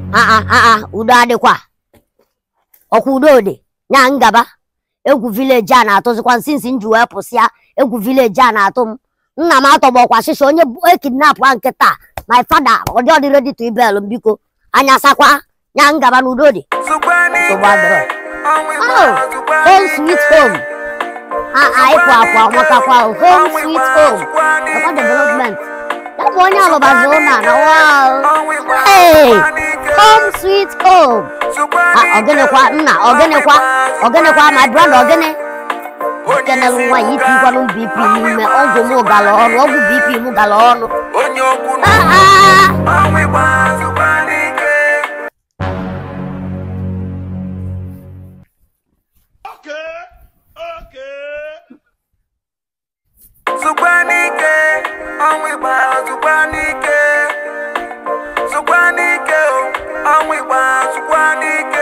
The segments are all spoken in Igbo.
aa aa udo adịkwa ọkwa udo dị nya ngaba egwu vileji a na-atụzikwa nsinsi m ji wee pụsịa egwu vileji a na-atụ m nna m atọgbọkwa shịsha onye ekidnapụ a nkịta my fada ọ dị ọdị ready to ibel m biko anya sakwa nya ngaba na udo dị nsogbu adịrọ Oh, home sweet home aa ịpụ apụ amatakwa home sweet home ọkwa development ya bụ onye alụbazi ụlọ na wow hey home sweet home Ah, ọgịnịkwa nna ọgịnịkwa ọgịnịkwa my brother ọgịnị kenel nwa ya itikwanụ bp n'ime ọgwụ m gara ọnụ ọgwụ bp m gara ọnụ onye okwu Ah, ah. ọnwa ịgbazụkwa n'ike zụkwa n'ike ọnwa ịgbazụkwa n'ike zụkwa n'ike o ọnwa ịgbazụkwa n'ike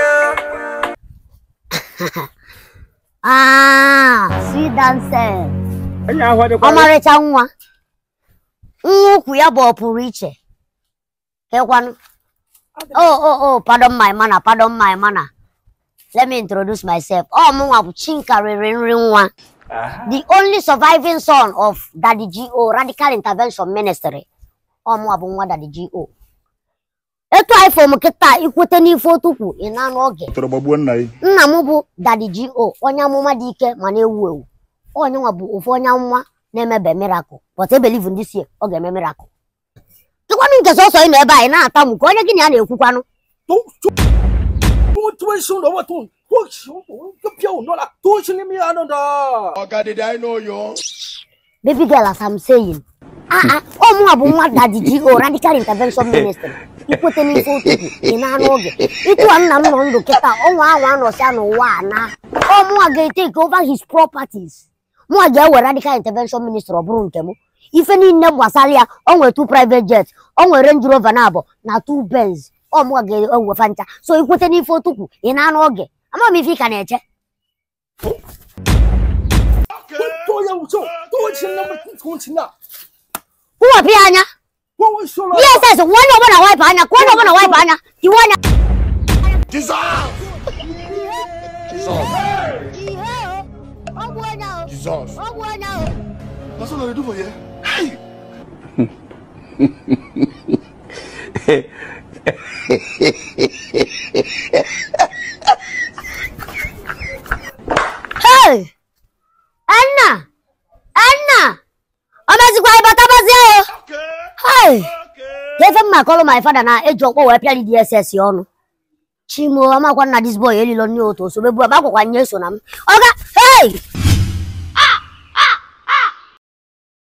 Ah, sweet dancer onye ahụ adịkwa ọmarịcha nwa nwa ukwu ya bụ ọpụrụ iche kekwanụ oh oh oh pardon my manner pardon my manner let me introduce myself ọ mụnwa bụ chinka rere nri nwa the only surviving son of daddy go radical intervention ministry ọ mụnwa bụ nwa daddy go etu anyị fom kịta ikwete n'ife otukwu ị na-anụ oge tọrọ gbagbuo nna gị nna m bụ daddy go onye amụma dị ike ma na-ewu ewu onye nwa bụ ofu onye amụma na-emebe miracle but e believe ndị sie ọ ga-eme miracle dịkwanụ nke sọsọ ị nọ ebe anyị na-atamu ka onye gị na ya na-ekwukwanụ 都就多多兄弟，我多多兄弟，个票拿了，多兄弟没安的。 Oga, did I know you? baby girl as I'm saying ah ah ọ mụnwa bụ nwa daddy go radical intervention ministry ikwete n'ife ụtụtụ ị na-anụ oge ịtụwa nna m nọ ndụ kịta ọnwa ahụ anọsịa n'ụwa a na ọ mụnwa ga-etake over his properties mụnwa ga-ewe radical intervention ministry ọ bụrụ nke m ife niile gbasara ya ọ nwere two private jets ọ nwere range rover na abụọ na two benz ọ mụnwa ga-ewefa ncha so ikwete n'ife ụtụtụ ị na-anụ oge ama m ife ị ka na-eche 多要做，多钱那么多钱呐？ kwụwapụ ya anya 我我说了， dss nwa onye ọbụla waịpụ anya ka onye ọbụla waịpụ anya iwe anya Jesus! Jesus! ọgwụ onye ahụ Jesus! ọgwụ onye ahụ That's what I do for you. Hey! Hey! Anna! Anna! Ọ mezikwa ịbatabazie o! Hey! Efe mma kọlụ my father na eji ọkpọ wee pịa DSS ọnụ. Chimo amakwa nna dis boy elilo nne otu osobe bu agbakwa nye so na m. Ọga! Hey!